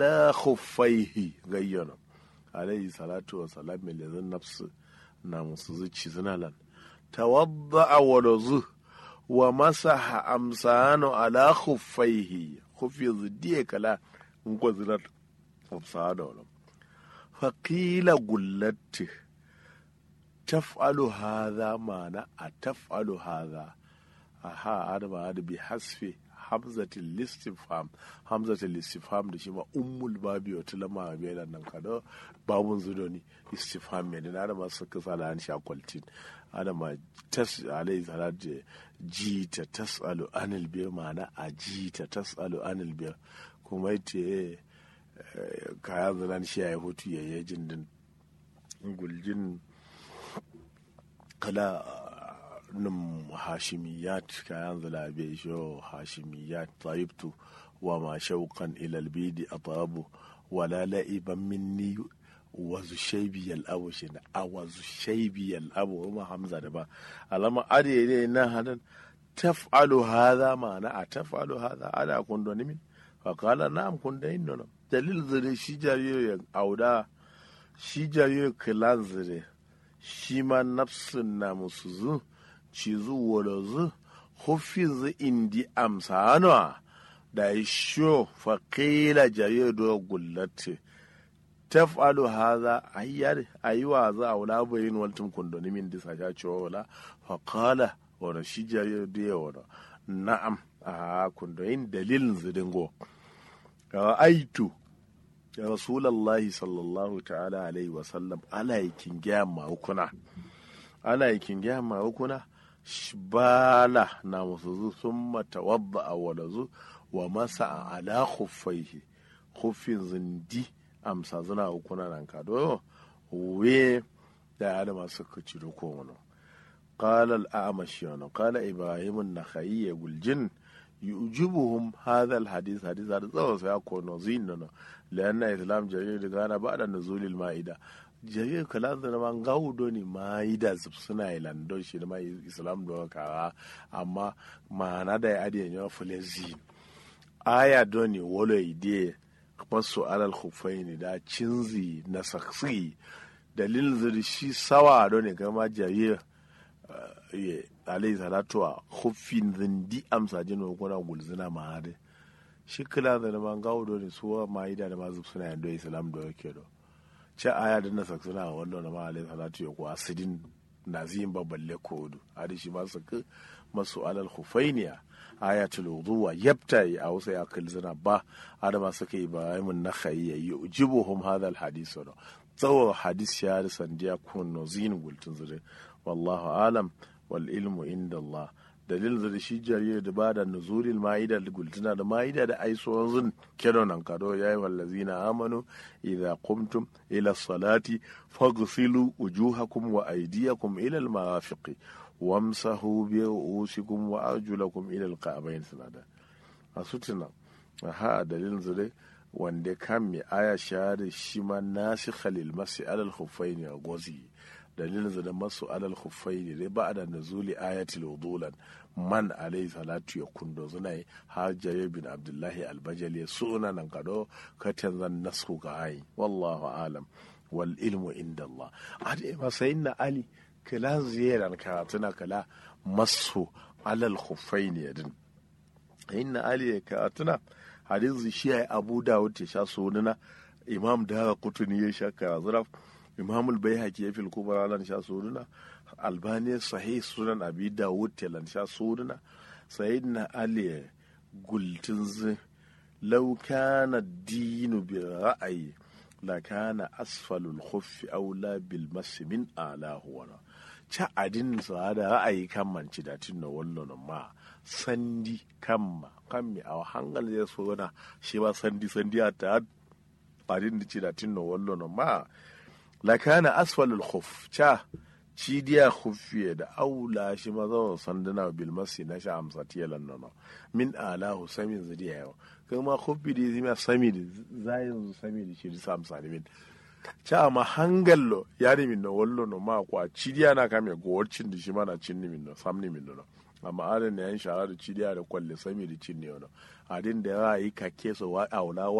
la khuffaihi gayyana alayhi salatu wa salam mai lezin nafsu na musu zuci zinalan tawadda wa razu wa masaha amsano ala khuffaihi khuffi zidiye kala ngo zinar amsano wala faqila gullatti taf'alu hadha mana a taf'alu hadha aha adama hada bi hasfi hamzatul listifham hamzatul listifham da shi ma ummul babi wata lama mai da nan kada babun zudoni istifham mai da adama suka sala an sha kwaltin adama tas alai salat ji ta tasalu anil bir mana a ji ta tasalu anil bir kuma yace kayan zanen shi ya hutu ya yi jindin guljin kala num hashimiyat kayan zalabe sho hashimiyat taibtu wa ma shauqan ila albidi atabu wala la'iban minni wazu shaibi abu shi na a wazu shaibi abu kuma hamza da ba alama ade ne na hadan taf'alu hadha ma'ana a taf'alu hadha ala kundo nimin fa qala na'am kunda inno dalil zire shi jariyo auda shi jariyo kilan zire shi ma nafsin na musu zu ci zu wala zu hufin zu indi amsa hannuwa da ya sho faƙila jariyo do gullate taf'alu haza ayyar ayiwa za a wula bayin waltin kundoni min disa ya cewa wala faƙala wani shi jariyo da ya wani na'am a kundoyin dalilin zidingo aitu ya rasulallahi sallallahu ta'ala alaihi wasallam ana yakin gaya mahukuna ana yakin gaya mahukuna bala na musu zu sun mata wadda a walazu wa masa a ala khuffaihi khuffin zindi amsa zuna hukuna nan ka do we da ya da masu kaci da ko wani قال الأعمش قال إبراهيم النخعي يقول يعجبهم هذا الحديث حديث هذا زو سيكون زين لأن الإسلام جرير كان بعد نزول المائدة jarir kala da ma gaudo ne ma'ida suna ilando shi da mai islam da kawa amma ma'ana da ya adiyan yawa fulezi aya doni wolo ide masu alal khufaini da cinzi na saksi dalilin zuri shi sawa doni kama jarir alayhi salatu wa khuffin zindi amsa jin kuna gulzina ma hade shi kila da man gaudo ne suwa ma'ida da mazu suna yando islam da yake do ce aya da na saksuna a wannan ma alayhi salatu ya kuwa sidin nazim baballe kodu hadi shi ma saka masu alal khufainiya ayatul wuduwa yabtai a wasu ya kilzina ba adama suka yi ba mun na khayya yujibuhum hadha al hadith wa tsawo hadis ya sandiya kun no zin gultun zure wallahu alam wal ilmu inda Allah dalil da shi jariyar da bada nuzulil ma'ida da gultuna da ma'ida da ai zun kedo nan kado yayi wallazina amanu idza qumtum ila salati faghsilu wujuhakum wa aydiyakum ila al marafiqi wamsahu bi ru'usikum wa arjulakum ila al ka'bayn sanada asutuna aha dalil zure wanda kan mi aya shahada shi ma nasikha lil masi alal khuffaini a gozi dalilin da masu alal khuffaini dai ba da nazuli ayatul wudulan man alayhi salatu ya kundo zuna har jarir bin abdullahi albajali suna nan kado katan zan nasu ga ayi wallahu alam wal ilmu inda Allah ade ma sayyidina ali kala ziyaran karatuna kala masu alal khuffaini din sayyidina ali karatuna hadisi shi ya abu dawud ya sha sunana imam dara kutuni ya sha karazura imam albayhaqi ya fil kubra lan sha sunana albani sahih sunan abi dawud ya lan sha sunana sayyidina ali gultin z law kana dinu bi ra'ayi la kana asfalul khuffi aula bil mas min alahu wa cha adin sa da ra'ayi kan manci da tinno wallo ma sandi kamma kammi a hangal ya so na shi ba sandi sandi a ta adin da ci da tinno wallo no ma la kana asfalul khuf cha ci diya khuffiye da aula shi ma zo sanduna bil masi na sha amsa tiyalan no min alahu samin zadiya yau kuma khuffi da zima sami da zayin sami da shi da sam sani min cha ma hangallo yari min no wallo no ma kwa ci diya na kame gowar da shi mana cin min no sam ni min no amma adin da yan shara da cidiya da kwalle sami da cin ne wani adin da ya yi kake so wa aula